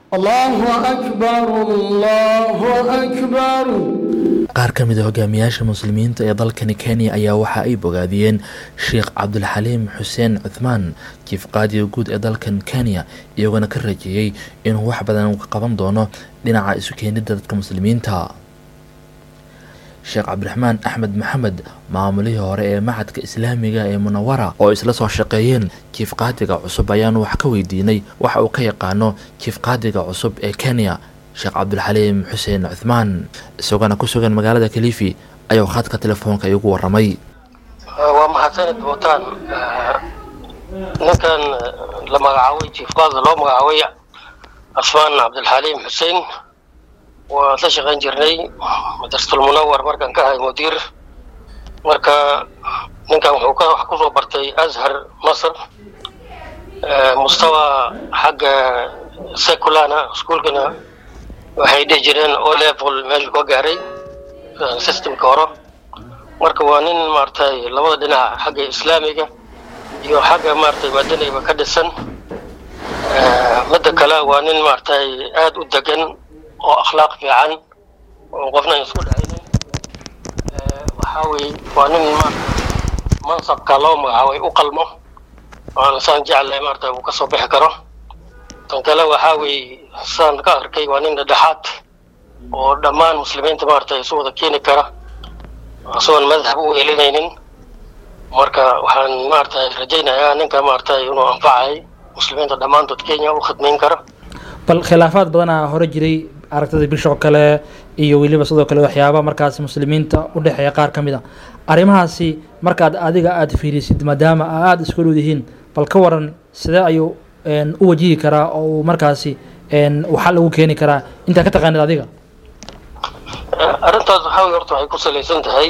الله أكبر الله أكبر qaar ka mid a hogaamiyaasha muslimiinta ee dalkani kenya ayaa waxa ay bogaadiyeen sheekh cabdulxaliim xuseen cuthmaan jiif qaadiga guud ee dalkan kenya iyagoona ka rajeeyey inuu wax badan ka qaban doono dhinaca isu keenidda dadka muslimiinta sheekh cabdiraxmaan axmed maxamed maamulihii hore ee maxadka islaamiga ee munawara oo isla soo shaqeeyeen jiif qaadiga cusub ayaanu wax ka weydiinay waxa uu ka yaqaano jiif qaadiga cusub ee kenya sheekh cabdulxaliim xuseen cuthmaan isagoona ku sugan magaalada kalifi ayuu khadka telefoonka iigu waramay waa mahadsanid buutaan ninkan la magacaabay jiif qaada loo magacaabay cusmaan cabdilxaliim xuseen waan la shaqayn jirnay madrasatul munawar markaan ka ahay mudiir marka ninkan wuxuu ka wax kusoo bartay azhar masr mustawa xagga seculana iskuolkana waxay dhihi jireen o level meeshuu ka gaaray systemka hore marka waa nin maaragtay labada dhinac xagga islaamiga iyo xagga maaragtay madanayba ka dhisan midda kale waa nin maaragtay aada u degan oo akhlaaq fiican oo qofna an isku dhacaynin waxaa weye waa nin maarata mansabka loo magacaabay u qalmo waana saan jeclahay maarata uu kasoo bixi karo tan kale waxaa weeye saan ka arkay waa nin dhedhexaad oo dhammaan muslimiinta maarata isu wada keeni kara isagoon madhab u elinaynin marka waxaan maarata rajaynayaa ninka maarata inuu anfacay muslimiinta dhammaantood kenya u khidmayn kara bal khilaafaad badanaa hore jiray aragtida bisho kale iyo weliba sidoo kale waxyaaba markaasi muslimiinta u dhexeeya qaar ka mid a arrimahaasi markaad adiga aada fiirisid maadaama aada isku dhow yihiin bal ka waran sidee ayuu u wajihi karaa oo uu markaasi waxaa lagu keeni karaa intaa ka taqaanid adiga arrintaas waxaa wey horta waxay ku salaysan tahay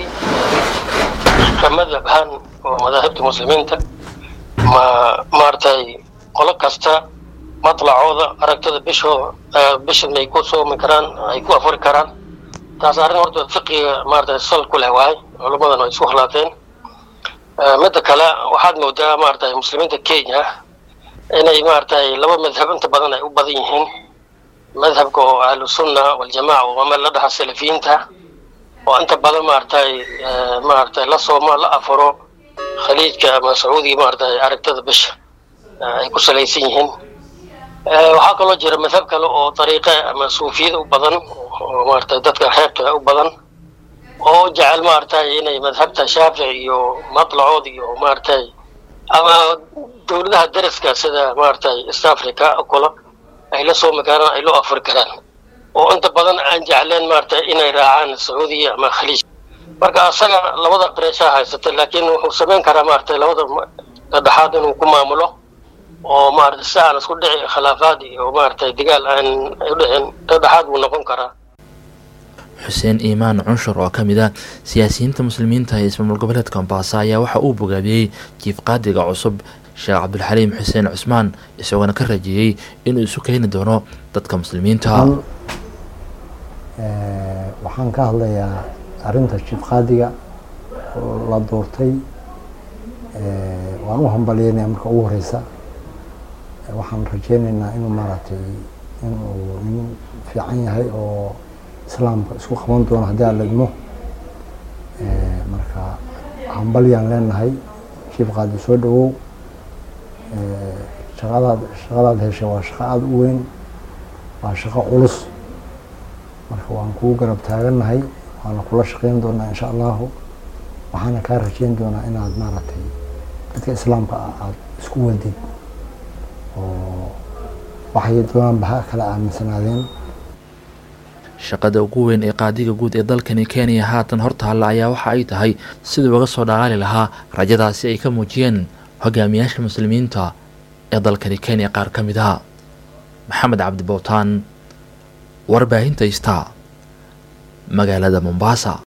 ka madhab ahaan oo madaahibta muslimiinta ma maaragtay qolo kasta matlacooda aragtida bishooda bishan ay ku soomi karaan ay ku afuri karaan taas arrin horta fiqiga maarata sal ku leh waay culummadan ay isku khilaafeen midda kale waxaad moodaa maarata muslimiinta kenya inay maaragtay laba madhab inta badan ay u badan yihiin madhabka oo ahlusunna waljamaca oo meel la dhaha salafiyiinta oo inta badan maaragtay maaragtay la sooma la afuro khaliijka ama sacuudiga maaragtay aragtida bisha ay ku salaysan yihiin waxaa kaloo jira madhab kale oo dariiqa ama suufiyada u badan oo maaragtay dadka xeebta u badan oo jecel maaragtay inay madhabta shaafici iyo matlacood iyo maaragtay ama dowladaha dariska sida maaragtay east africa kula ay la soomi karaan ay loo afuri karaan oo inta badan aan jecleen maaragtay inay raacaan sacuudiya ama khaliij marka asaga labada qareeshaa haysata laakiin wuxuu samayn karaa maaragtay labada dhexaad inuu ku maamulo oo maarata si aan isku dhici khilaafaad iyo maaragtay dagaal aan u dhicin dhexdhexaad buu noqon karaa xuseen iimaan cunshur oo ka mid ah siyaasiyiinta muslimiinta ee ismaamul goboleedka mombasa ayaa waxa uu bogaadiyey jiif qaadiga cusub sheekh cabdulxaliim xuseen cusmaan isagoona ka rajeeyey inuu isu keeni doono dadka muslimiinta waxaan ka hadlayaa arrinta jiif qaadiga oo la doortay waan u hambalyeynaya marka ugu horeysa waxaan rajeyneynaa inuu maaragtay inuu nin fiican yahay oo islaamka isku qaban doono haddii aan legmo marka hambalyaan leenahay jiif qaadi soo dhawow shaqadaad shaqadaad heshay waa shaqo aada u weyn waa shaqo culus marka waan kugu garab taagannahay waana kula shaqeyn doonaa insha allahu waxaana kaa rajeyn doonaa inaad maaragtay dadka islaamka ah aada isku wadid oo waxay doonaanba ha kala aaminsanaadeen shaqada ugu weyn ee qaadiga guud ee dalkani kenya haatan hortaalla ayaa waxa ay tahay sidii uga soo dhalaali lahaa rajadaasi ay ka muujiyeen hogaamiyaasha muslimiinta ee dalkani kenya qaar ka mid ah maxamed cabdi bowtaan warbaahinta ista magaalada mombasa